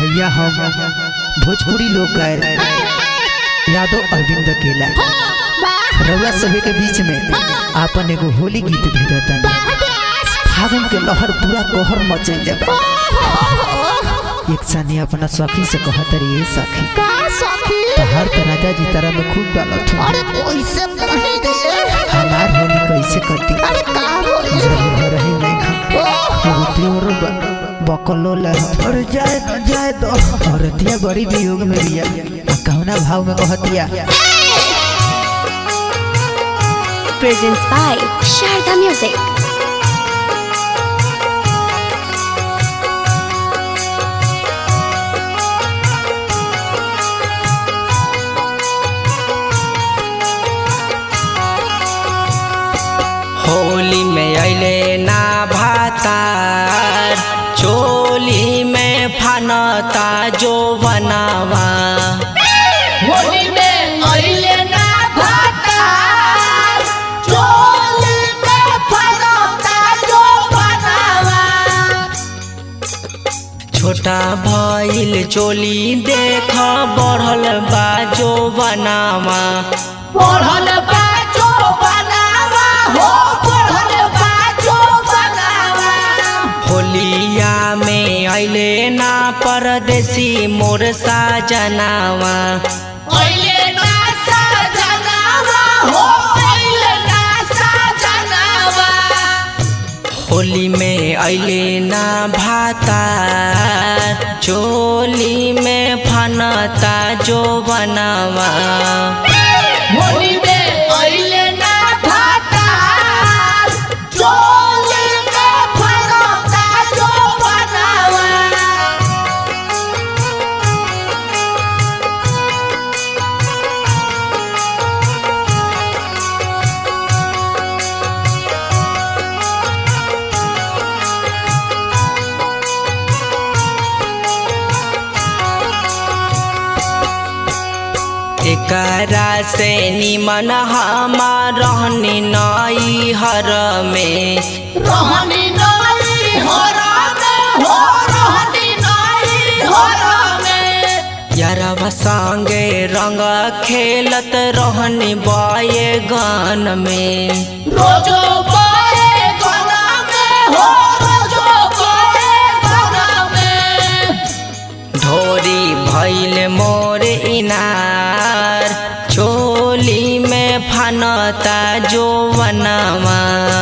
भैया हम भोजपुरी लोग गायक यादव अरविंद अकेला रउआ सभी के बीच में आपन एगो होली गीत भेजतन फागुन के लहर पूरा कहर मचल जबा एक सानी अपना सखी से कहत रही है सखी तहार तो राजा जी तरह में खूब डालत हूँ अरे कैसे कहे रे हमार होली कैसे कटी अरे का होली जब घर ही नहीं खा एगो प्योर ब- बकलो ला और जाए दो जाए दो औरतिया बड़ी वियोग में बिया आ कहुना भाव में कहतिया presents by Sharda Music. Holi में अले ना भातार चोली में फनता जो बनावा होली में अइले ना भाता चोली में फरौता जो बनावा छोटा भइल चोली देख बढ़ल बा जो बनावा पढ़ल बा जो बनावा हो पढ़ल बा जो बनावा होलिया में अले ना परदेसी मोर साजनावा अइले ना सजनावा हो अइले ना सजनावा होली में अले ना भातार चोली में फनता जो बनावा होली में अइले ना भाता चोली में फरौता जो बनावा एकरा से निमन हमार रहनी नई हर में रहनी नई हरा में हो रहनी नई हरा में यारवा संगे रंग खेलत रहनी बये गन में रोजो बड़े गना में हो रोजो बड़े गना में ढोरी भैल मोर इनार चोली में फनता जो बनवा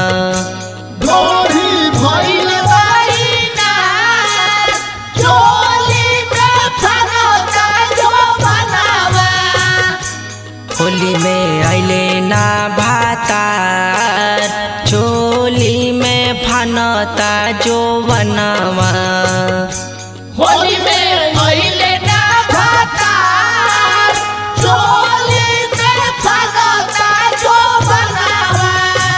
ढोरी भइल बाईना चोली में फरौता जो बनावा होली में अले ना भातार चोली में फनता जो बनवा होली में अइले ना भाता चोली में फरौता जो बनावा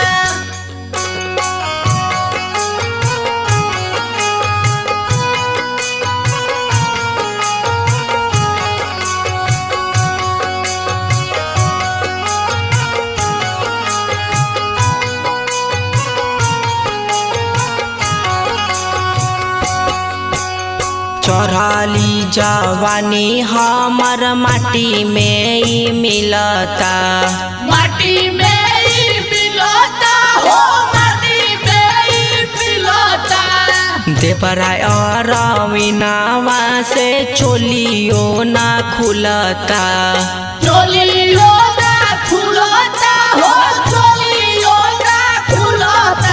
चढ़ाली जवानी हमर माटी में ही मिलता माटी में ही मिलता हो माटी में ही मिलता देवराय अरविनावा से चोलियो ना खुलता चोलियो ना खुलता हो चोलियो ना खुलता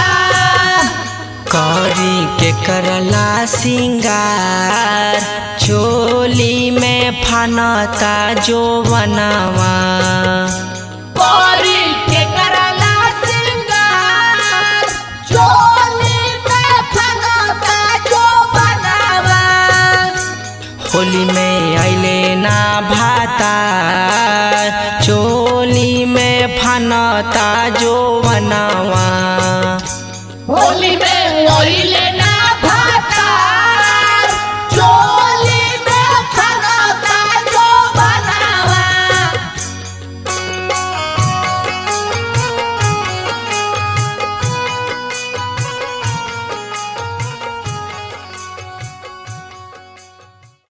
करी के करला सिंगार चोली में फनता जो बनवा कोरी के करला सिंगार चोली में फनौता जो बनावा होली में अले ना भा